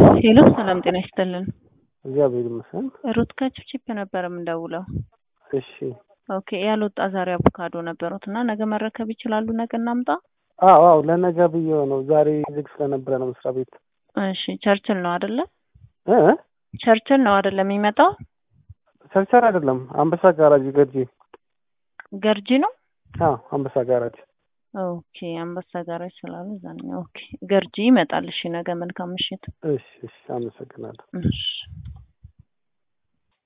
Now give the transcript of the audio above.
ሄሎ ሰላም ጤና ይስጥልን። እግዚአብሔር ይመስገን። ሩት ከችፕቺፕ ነበር የምንደውለው። እሺ ኦኬ ያልወጣ ዛሬ አቮካዶ ነበሩት እና ነገ መረከብ ይችላሉ? ነገ እናምጣ? አዎ አዎ ለነገ ብዬው ነው። ዛሬ ዝግ ስለነበረ ነው መስሪያ ቤት። እሺ ቸርችል ነው አይደለ? እ ቸርችል ነው አይደለ የሚመጣው? ቸርቸር አይደለም፣ አንበሳ ጋራጅ ገርጂ። ገርጂ ነው። አዎ አንበሳ ጋራጅ። ኦኬ አንበሳ ጋራጅ ስላሉ እዛ ነው። ኦኬ ገርጂ ይመጣል። እሺ ነገ መልካም ምሽት። እሺ እሺ፣ አመሰግናለሁ። እሺ